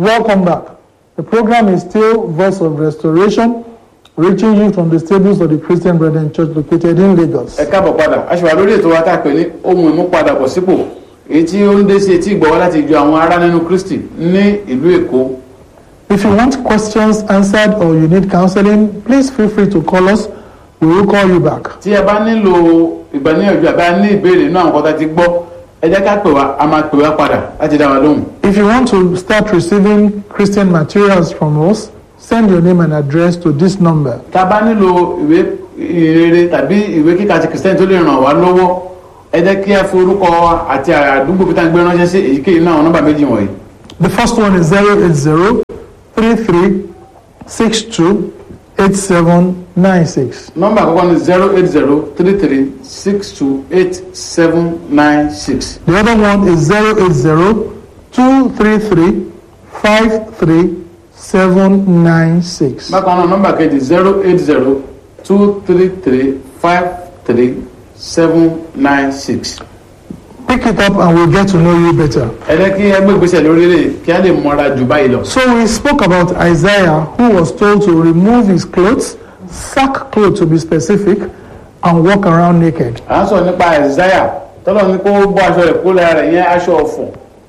Welcome back. The program is still Voice of Restoration, reaching you from the stables of the Christian Brethren Church located in Lagos. ẹ káàbọ̀ padà a ṣe wà lórí ètò wa tá a pè ní ohun ìmúpadàbọ̀ sípò èyí tí ó ń dé sí etí ìgbọ̀wọ́ láti ju àwọn ará nínú Kristi ní ìlú Èkó If you want questions answered or you need counseling, please feel free to call us. We will call you back. tí ẹ bá nílò ìgbàníyànjú àbí a ní ìbéèrè inú àwọn kan tá a ti gbọ́ ẹ jẹ́ ká pè wá a máa pè wá padà láti dá wa lóhùn. If you want to start receiving Christian materials from us, send your name and address to this number. tá a bá nílò ìwé ìrere tàbí ìwé kíkà ti kìrìsìtẹ́nì tó lè ràn wá lọ́wọ́ ẹ jẹ́ kí a fi orúkọ wa àti àdúgbò bí tá a gbé ránṣẹ́ sí èyíkéyìí náà àwọn nọ́mbà méjì wọ̀nyí. The first one is 080 33 62 8796. nọ́mbà àkọ́kọ́ ni zero eight zero three three six two eight seven nine six. The other one is 080 233 53 796. bákan náà nọ́mbà kejì zero eight zero two three three five three seven nine six. Pick it up and we'll get to know you better. ẹ jẹ́ kí ẹ gbé ìgbésẹ̀ lórí rẹ̀ kí a lè mọra jù báyìí lọ. So we spoke about Isaiah, who was told to remove his clothes, sackcloth to be specific, and walk around naked. à ń sọ nípa Isaiah tọ́lọ́ ní kó bọ́ aṣọ rẹ̀ kó lára rẹ̀ yẹn aṣọ ọ̀fọ̀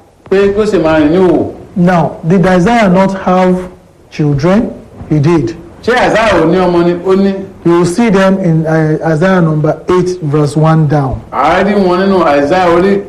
pé kó sì máa rìn ní òwò. Now, did Isaiah not have children? He did. ṣé Isaiah ò ní ọmọ ni ó ní You will see them in uh, Isaiah number 8, verse 1 down. àárín wọn nínú Isaiah orí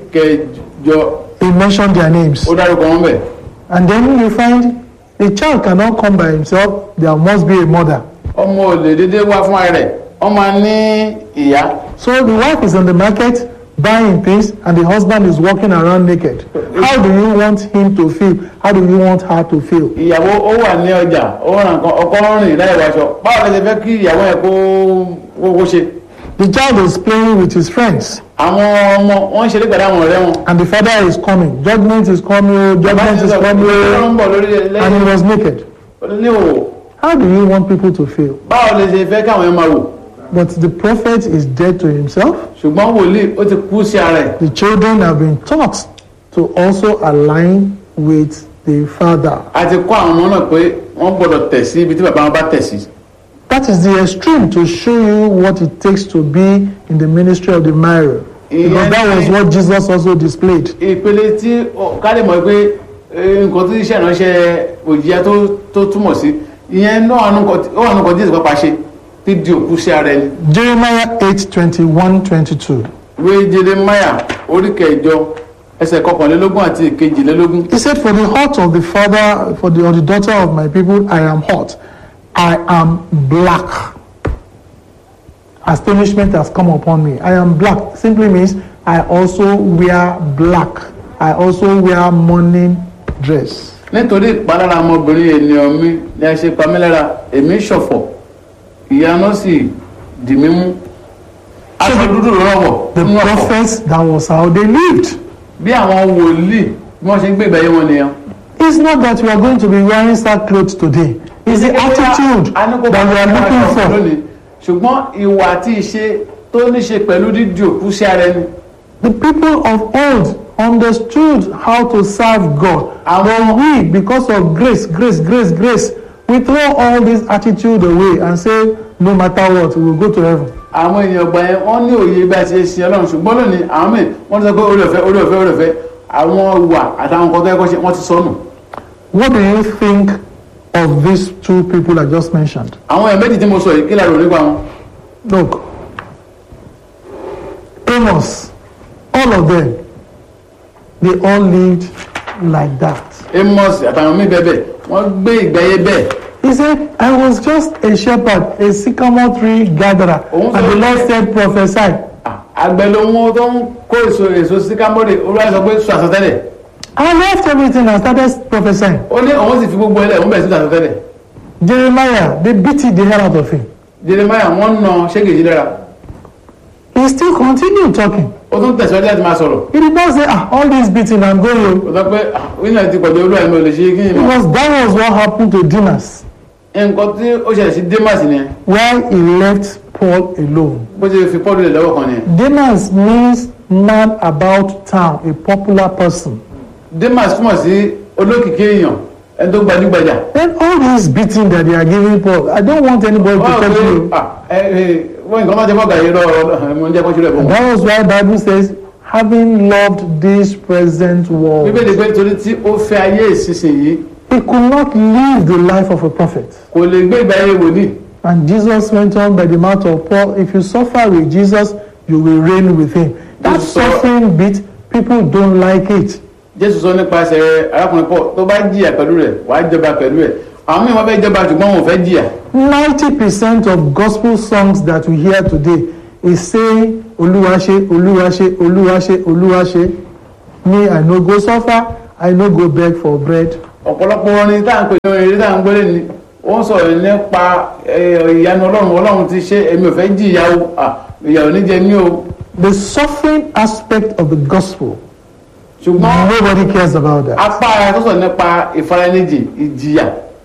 kẹjọ He mentioned their names. ó dárúkọ wọn bẹ̀. And then you find a child cannot come by himself, there must be a mother. ọmọ ò lè dédé wá fún ara rẹ̀ ọmọ ní ìyá. So the wife is on the market buying things and the husband is walking around naked. How do you want him to feel? How do you want her to feel? ìyàwó ó wà ní ọjà ó ràn kan ọkọ ń rìn láì wáṣọ báwo lè ṣe fẹ́ kí ìyàwó ẹ̀ kó kó kó ṣe. The child is playing with his friends àwọn ọmọ wọn ń ṣeré pẹ̀lú àwọn ọ̀rẹ́ wọn. and the father is coming. Judgment is coming, oh, judgment is coming, ó oh, ń bọ̀ lórí and he lẹ́yìn was naked. ní òwò How do you want people to feel? báwo lè ṣe fẹ́ káwọn ẹ̀ máa wò. But the prophet is dead to himself. ṣùgbọ́n wòlíì ó ti kú sí ara ẹ̀. The children have been taught to also align with the father. a ti kọ́ àwọn ọmọ náà pé wọ́n gbọ́dọ̀ tẹ̀ sí ibi tí bàbá wọn bá tẹ̀ sí. That is the extreme to show you what it takes to be in the ministry of the mirror. Because that was what Jesus also displayed. ìpele tí ó- ká lè mọ̀ pé eh, nǹkan tó iṣẹ́ ìránṣẹ́ òjìyà tó tó túmọ̀ sí ìyẹn náà wà nù nǹkan- ó wà nǹkan Jésù pápá ṣe tí di òkú sí ara ẹni. Jeremiah 8 21 22. ìwé Jeremáyà orí kẹjọ ẹsẹ̀ kọkànlélógún àti ìkejìlélógún. He said, For the heart of the father, for the, or the daughter of my people, I am hot. I am black. Astonishment has come upon me. I am black simply means I also wear black. I also wear mourning dress. nítorí ìpalára ọmọbìnrin ènìyàn mi ni a ṣe pa mí lára èmi ṣọ̀fọ̀ ìyanu sì dì mí mú aṣọ dúdú lọ́wọ́ The nínú ọ̀fọ̀ prophets, that was how they lived. bí àwọn wòlíì bí wọ́n ṣe ń gbé ìgbà yé wọn nìyẹn. It's not that you are going to be wearing sackcloth today. It's the attitude that you are looking for. lónìí ṣùgbọ́n ìwà àti ìṣe tó ní ṣe pẹ̀lú dídì òkú sí ara ẹni. The people of old understood how to serve God. But we, because of grace, grace, grace, grace, we throw all this attitude away and say, no matter what, we will go to heaven. àwọn èèyàn ọgbà yẹn wọ́n ní òye bí a ti ṣe sin Ọlọ́run ṣùgbọ́n lónìí àwọn míì wọ́n ti sọ pé orí ọ̀fẹ́ orí ọ̀fẹ́ orí ọ̀fẹ́ àwọn ìwà àtàwọn nǹkan tó yẹ kó ṣe wọ́n ti sọnù. What do you think of these two people I just mentioned? àwọn èèyàn méjì tí mo sọ yìí kí lára nípa wọn. Look, Amos, all of them, they all lived like that. Amos àtàwọn míì bẹ́ẹ̀ bẹ́ẹ̀ wọ́n gbé ìgbà yẹn bẹ́ẹ̀. He said, I was just a shepherd, a sycamore tree gatherer. Oh, And the Lord said, prophesy. Ah, àgbẹ̀ ló mú tó ń kó èso èso sí kámọ́rì olúwa sọ pé sọ àsọtẹ́lẹ̀ I left everything and started prophesying. ó ní òun sì fi gbogbo ẹlẹ́ òun bẹ̀rẹ̀ sí àsọtẹ́lẹ̀ Jeremiah, they beat the hell out of him. Jeremiah wọ́n na ṣégèjì lára He still continued talking. ó tún tẹ̀síwájú láti máa sọ̀rọ̀ He did not say, ah, all this beating, I'm going. ó sọ pé wíńdà ti pọ̀jù olúwa mi ò lè ṣe kí ni mọ̀ Because that was what happened to Demas nǹkan tí ó ṣẹlẹ̀ sí Demas ni while he left Paul alone. bó ṣe fi Paul lẹ̀ lọ́wọ́ kan ni Demas means man about town, a popular person. Demas túmọ̀ sí olókìkí èèyàn ẹni tó gbajúgbajà. Then all this beating that they are giving Paul, I don't want anybody to wọ́n touch pé you. wọ́n nǹkan máa jẹ́ fọ́gà yìí lọ́wọ́ mo ń jẹ́ kọ́ṣúrẹ́ fún wọn. That was why Bible says, having loved this present world, bíbélì pé torí tí ó fẹ́ ayé ìsinsìnyí he could not live the life of a prophet. kò lè gbé ìgbà ayé wòlíì. And Jesus went on by the mouth of Paul, if you suffer with Jesus, you will reign with him. That Jesus saw- suffering bit, people don't like it. jésù sọ nípasẹ̀ arákùnrin paul tó bá jìyà pẹ̀lú rẹ̀ wàá jọba pẹ̀lú rẹ̀ àwọn míì wọ́n fẹ́ jọba ṣùgbọ́n wọn ò fẹ́ jìyà. 90% of gospel songs that we hear today is saying, Oluwase, Oluwase, Oluwase, Oluwase. Me, I no go suffer, I no go beg for bread. ọ̀pọ̀lọpọ̀ orin tá à ń pè ní orin eré tá à ń gbélé ni ó ń sọ̀rọ̀ nípa eh, ìyanu ọlọ́run ọlọ́run ti ṣe èmi ò fẹ́ jìyà o Ah, ìyà ò ní jẹ mí o The suffering aspect of the gospel, ṣùgbọ́n nobody cares about that. apá tó sọ nípa ìfaranijì ìjìyà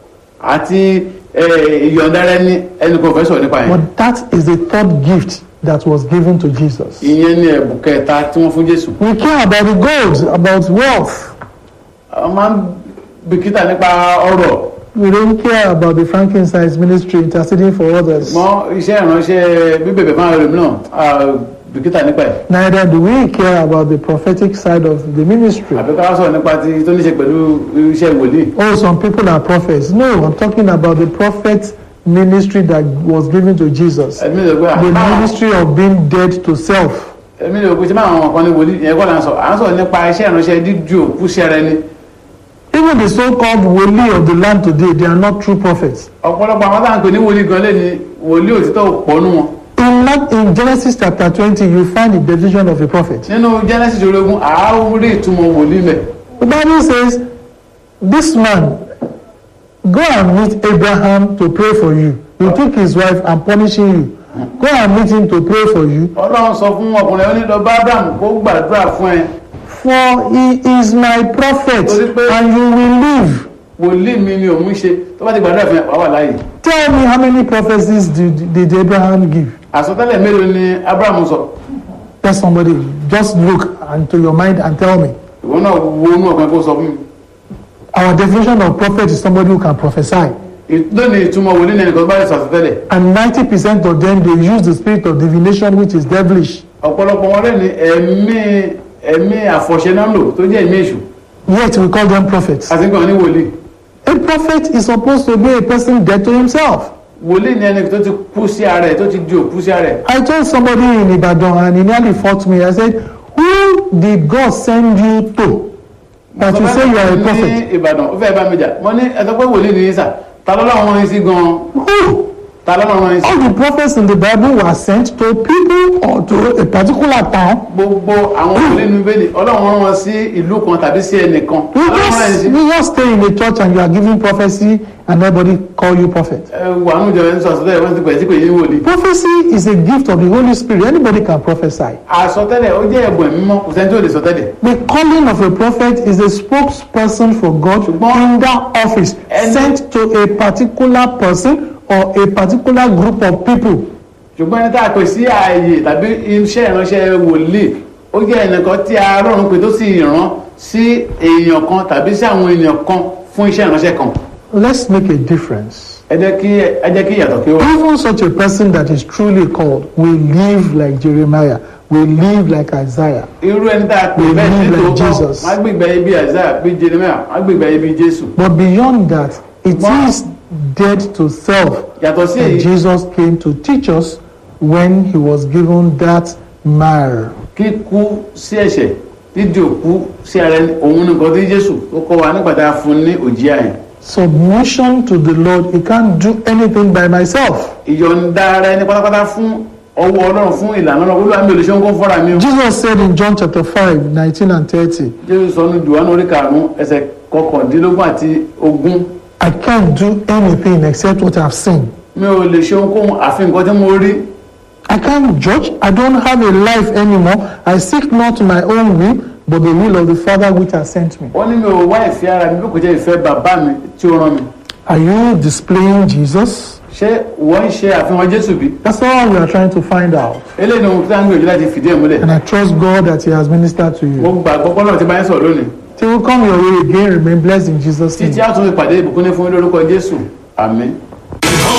àti eh, ìyọ̀ǹda rẹ ní ẹnì kan ò fẹ́ sọ̀rọ̀ nípa yẹn. But that is the third gift that was given to Jesus. ìyẹn ni ẹ̀bùn kẹta tí wọ́n fún jésù. We care about the gold, about wealth. àwọn máa ń bìkítà nípa ọrọ̀ We don't care about the frankincense ministry interceding for others. mọ́ iṣẹ́ ìránṣẹ́ bíbẹ̀bẹ̀ fún àwọn ẹlòmíràn ah, bìkítà nípa ẹ̀. Neither do we care about the prophetic side of the ministry. àbí ká wá sọ̀rọ̀ nípa ti tó ní ṣe pẹ̀lú iṣẹ́ wòlíì. Oh, some people are prophets. No, I'm talking about the prophet ministry that was given to Jesus. ẹ̀mí lè gbé The àwọn ministry of being dead to self. ẹ̀mí lè gbé ṣé máa wọn kan ní wòlíì ìyẹn kọ́ là ń sọ à ń sọ̀rọ̀ nípa iṣẹ́ ìránṣẹ́ dídú òkú ṣẹrẹ ni. Even the so-called woli of the land today, they are not true prophets. ọ̀pọ̀lọpọ̀ àwọn táwọn pè ní wòlíì gan lé ní wòlíì òtítọ́ pọ̀nù wọn. In, Mark- in Genesis chapter 20, you find the definition of a prophet. nínú genesis ológun àárí ìtumọ̀ wòlíì mẹ́. The Bible says, this man, go and meet Abraham to pray for you. He took his wife and punishing you. Go and meet him to pray for you. ọlọ́run sọ fún ọkùnrin onílọ bá abraham kó gbàdúrà fún ẹ For he is my prophet Torí pé- and you will live. wòlíì mi ni òun ṣe tó bá ti gbàdúrà fún ẹ wàá wà láàyè. Tell me how many prophecies did, did Abraham give? àsọtẹ́lẹ̀ mélòó ni abraham sọ Tell somebody, just look into your mind and tell me. ìwọ náà wo inú ọkàn kó sọ fún mi. Our definition of prophet is somebody who can prophesy. lónìí ìtumọ̀ wòlíì ní ẹnìkan bá lè sọ àsọtẹ́lẹ̀ And 90% of them, they use the spirit of divination, which is devilish. ọ̀pọ̀lọpọ̀ wọn lẹ́ni ẹ̀mí ẹ̀mí àfọ̀ṣẹ náà lò tó jẹ́ ẹ̀mí èṣù Yet we call them prophets. àti nǹkan ní wòlíì A prophet is supposed to be a person dead to himself. wòlíì ní ẹni tó ti kú sí ara ẹ̀ tó ti di òkú sí ara ẹ̀ I told somebody in Ibadan and he nearly fought me. I said, Who did God send you to? That you say you are a prophet. ní ìbàdàn ó fẹ́ bá mi jà mo ní ẹ̀sọ́ pé wòlíì ní í sà ta lọ́lọ́run wọn sí gan-an Who? ta lọ́lọ́run wọn sí. All the prophets in the Bible were sent to people or to a particular town. gbogbo àwọn wòlíì nínú bẹ́ẹ̀ni ọlọ́run rán wọn sí ìlú kan tàbí sí ẹnìkan You ọlọ́run rán ẹ̀ just, sí. you just stay in the church and you are giving prophecy and nobody call you prophet. ẹ wà nínú ìjọba ẹni sọ àsọtẹ́lẹ̀ wọ́n ti pẹ̀ sí pé yín wòlíì. Prophecy is a gift of the Holy Spirit. Anybody can prophesy. àsọtẹ́lẹ̀ ó jẹ́ ẹ̀bùn ẹ̀mí mọ́ kò sẹ́ni tó lè sọtẹ́lẹ̀. The calling of a prophet is a spokesperson for God in that office, And- sent to a particular person or a particular group of people. ṣùgbọ́n ẹni tá a pè sí ààyè tàbí iṣẹ́ ìránṣẹ́ wòlíì ó jẹ́ ẹnìkan tí Ọlọ́run pè tó sì rán sí èèyàn kan tàbí sí àwọn èèyàn kan fún iṣẹ́ ìránṣẹ́ kan Let's make a difference. ẹ jẹ́ kí ẹ jẹ́ kí ìyàtọ̀ kí ó wà. Even such a person that is truly called will live like Jeremiah, will live like Isaiah. irú ẹni tá a pè We bẹ́ẹ̀ live ní like tòótọ́ Jesus. má gbìgbà ibi Isaiah bí Jeremiah má gbìgbà ibi Jésù But beyond that, it Wow. is dead to self. yàtọ̀ sí And èyí Jesus came to teach us when he was given that mire. kíkú sí ẹ̀ṣẹ̀ dídì òkú sí ara ẹni òun nìkan tí Jésù tó kọ́ wa nígbà tá a fún ní òjìá yẹn Submission to the Lord, he can't do anything by myself. ìyọ̀ǹda ara ẹni pátápátá fún ọwọ́ Ọlọ́run fún ìlànà Ọlọ́run olúwa mi ò lè ṣe ń kó fọ́ra mi o. Jesus said in John chapter 5, 19 and 30, Jésù sọ ní Jòhánù orí karùn-ún ẹsẹ̀ kọkàndínlógún àti ogún I can't do anything except what I've seen. mi ò lè ṣe ohunkóhun àfi nǹkan tí mo rí I can't judge. I don't have a life anymore. I seek not my own will, but the will of the Father which has sent me. ó ní mi ò wá ìfẹ́ ara mi bí kò jẹ́ ìfẹ́ bàbá mi tí ó rán mi Are you displaying Jesus? ṣé wọ́n ń ṣe àfihàn Jésù bí That's all we are trying to find out. eléyìí ni ohun tí a ń gbìyànjú láti fìdí ẹ̀ múlẹ̀ And I trust God that He has ministered to mo you. gbà gbọ́pọ́ náà ti bá yín sọ̀rọ̀ lónìí Till we come your way again, remain blessed in Jesus' títí name. a tún fi pàdé ìbùkún ní fún yín lórúkọ jésù àmín.